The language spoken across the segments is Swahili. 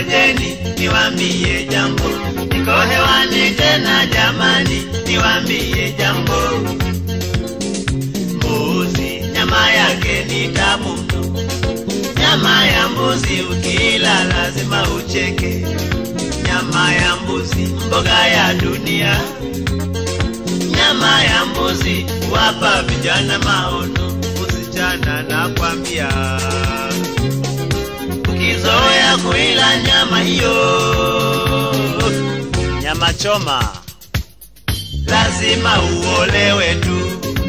ngojeni niwambie jambo, niko hewani tena jamani, niwambie jambo. Mbuzi nyama yake ni tamu mno, nyama ya mbuzi ukila lazima ucheke. Nyama ya mbuzi mboga ya dunia, nyama ya mbuzi wapa vijana maono, usichana na kwambia ukizoea kuila nyama hiyo Nyama choma. lazima uolewe tu.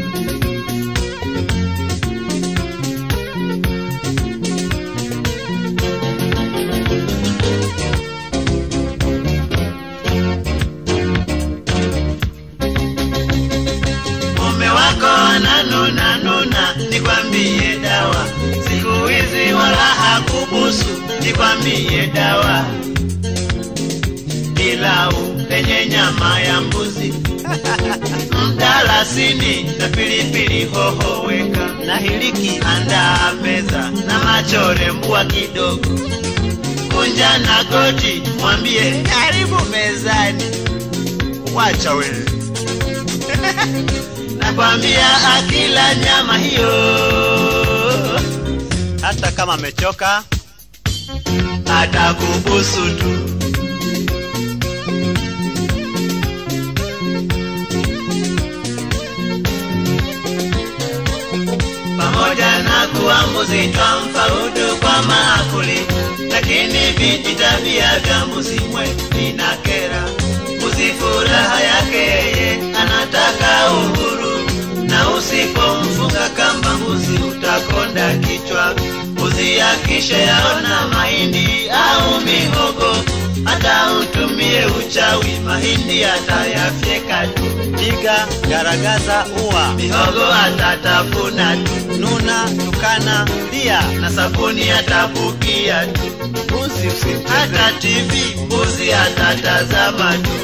Mume wako ananuna nuna, nikwambie dawa. Siku hizi wala hakubusu, nikwambie dawa. Pilau lenye nyama ya mbuzi mdalasini na pilipili hoho weka Na hiliki. andaa meza na machore mbwa kidogo kunja na goti mwambie karibu mezani Wacha wewe. nakwambia akila nyama hiyo Hata kama amechoka. atakubusu tu pamoja na kuwa mbuzi twampa udu kwa maakuli, lakini vijitabia vya mbuzi mwe vinakera. Mbuzi furaha yake yeye anataka uhuru, na usipomfunga kamba mbuzi utakonda kichwa. Mbuzi akisha yaona mahindi au mihogo, hata utumie uchawi, mahindi atayafyeka tu, Piga, garagaza, ua. mihogo atatafuna tu Nuna, tukana, lia. na sabuni atabukia tu, Mbuzi usimcheze. hata TV mbuzi atatazama tu.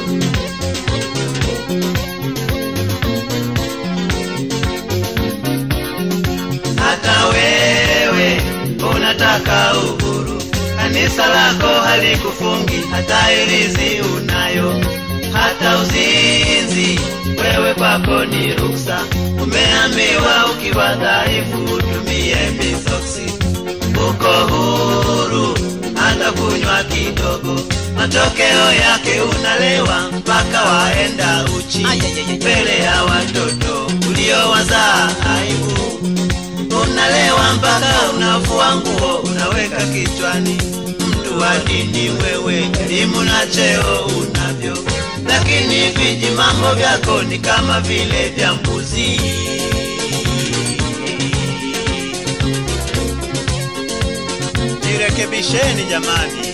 Hata wewe unataka uhuru, kanisa lako halikufungi, hata irizi unayo, hata uzinzi wewe kwako ni ruksa. Umeambiwa ukiwa dhaifu utumie misoksi, uko huru hata kunywa kidogo, matokeo yake unalewa mpaka waenda uchi mbele ya watoto uliowazaa aibu unalewa mpaka unafua nguo unaweka kichwani. Mtu wa dini wewe, elimu na cheo unavyo, lakini viji mambo vyako ni kama vile vya mbuzi. Jirekebisheni jamani.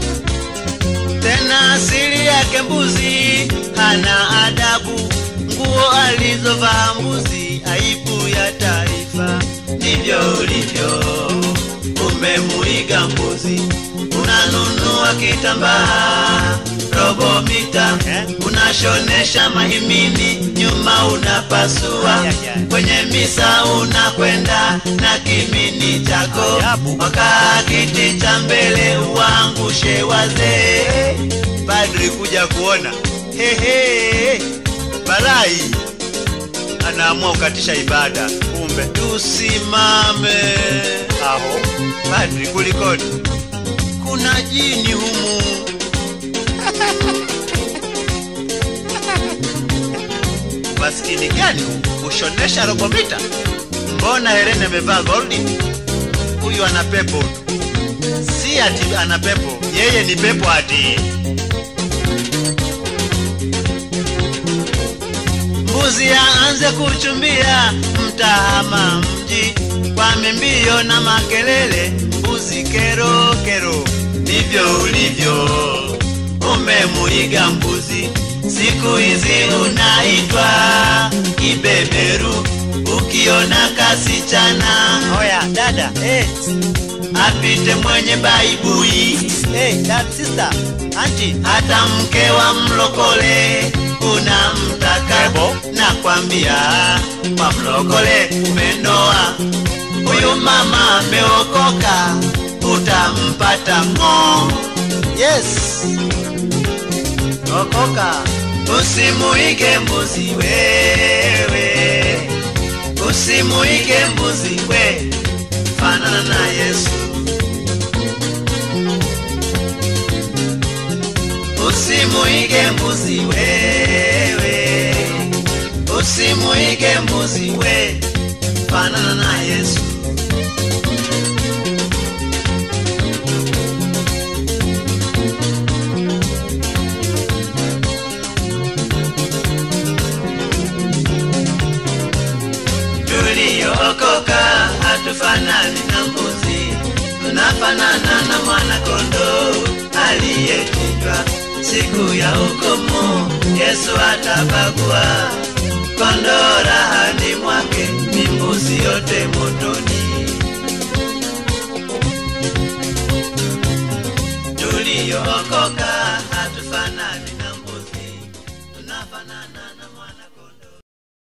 Tena asili yake mbuzi hana adabu, nguo alizovaa mbuzi aibu ya taifa. Ndivyo ulivyo, umemuiga mbuzi, unanunua kitambaa robo mita, unashonesha mahimini, nyuma unapasua, Ay, ay, ay. kwenye misa unakwenda na kimini chako, Ajabu. wakaa kiti cha mbele uangushe wazee. Padri kuja kuona. Hehe. Barai. Anaamua kukatisha ibada. Kumbe Tusimame, aho. Padri kulikoni? kuna jini humu. Maskini gani huu? ushonesha robo mita? Mbona Helene amevaa goldi? Huyu ana pepo. Si ati ana pepo, yeye ni pepo ati. Mbuzi aanze kuchumbia, mtahama mji kwa mimbio na makelele. Mbuzi kero kero, ndivyo ulivyo, umemuiga mbuzi. Siku hizi unaitwa kibeberu, ukiona kasichana Oya dada, eh, apite mwenye baibui eh, dad sister, auntie. hata mke wa mlokole unamtaka Ebo. nakwambia kwa mlokole umenoa huyu mama ameokoka utampata ng'o yes okoka usimuige mbuzi wewe usimuige mbuzi we fanana na yesu usimuige mbuzi wewe usimuige mbuzi we fanana na yesu tuliyookoka hatufanani na mbuzi tunafanana na mwana kondoo aliyechinjwa siku ya hukumu yesu atabagua kondoo rahani mwake ni mbuzi yote motoni tuliyookoka